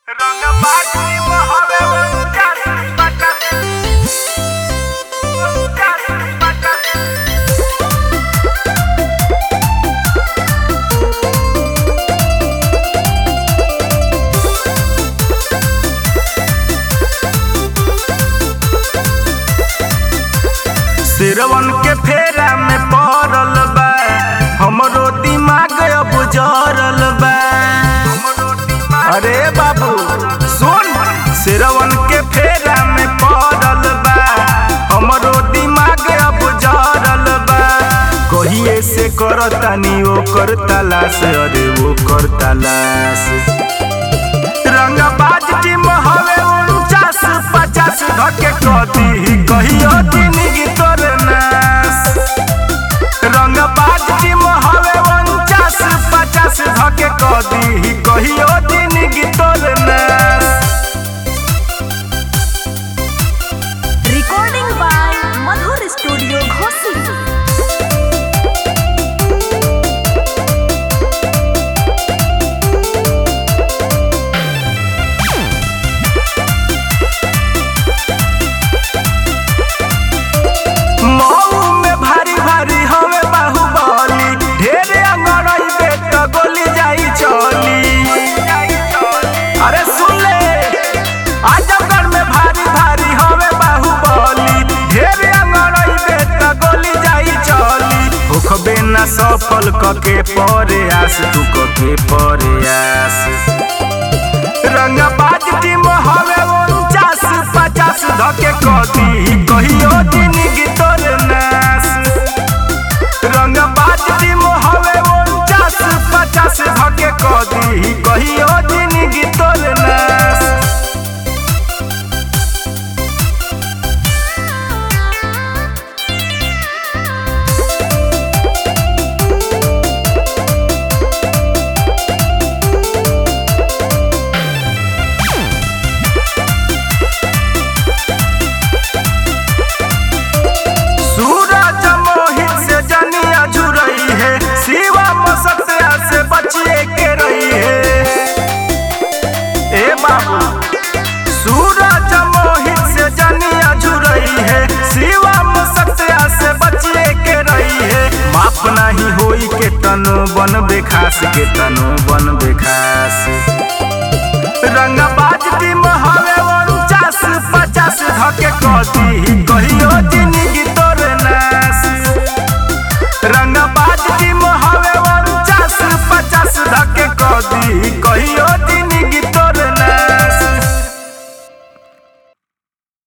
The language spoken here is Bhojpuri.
Rangabadi mahave uncar patas uncar patas सिरवन के फेरा में पड़ल बा हमरो दिमाग अब जरल बा अरे बाबू सुन सिरवन के फेरा में पड़ल बा हमरो दिमाग अब जरल बा कहिए से करतानी ओकर तलाश अरे ओकर तलाश रंगबाज टीम हवे उनचास पचास धके कदी कहियो जिंदगी तोर नास रंगबाज टीम हवे उनचास पचास धके कदी कहियो जिंदगी तोर नास Recording by Madhur Studio Ghosi. Mau में भारी भारी हवे बाहुबली ढेरे अंगड़ई बेट गोली जाई चली अरे सुन ले आजमगढ़ में भारी भारी हवे बाहुबली ढेरे अंगड़ई बेट गोली जाई चली होखबे ना सफल कके परे आस तू कके परे आस रंगबाज टीम हवे उनचास पचास धके कदी कहियो जिंदगी तोर नास रंगबाज टीम हवे उनचास पचास धके कदी कहियो जिंदगी तोर नास सूरज मोहित से जनिया जुरई है शिवा मसत्या से बचिए के रही है ए बाबू सूरज मोहित से जनिया जुरई है शिवा मसत्या से बचिए के रही है माफ नहीं होई के तनो बन बेखास के तनो बन बेखास रंगबाज टीम हवे उनचास पचास धके कदी कहियो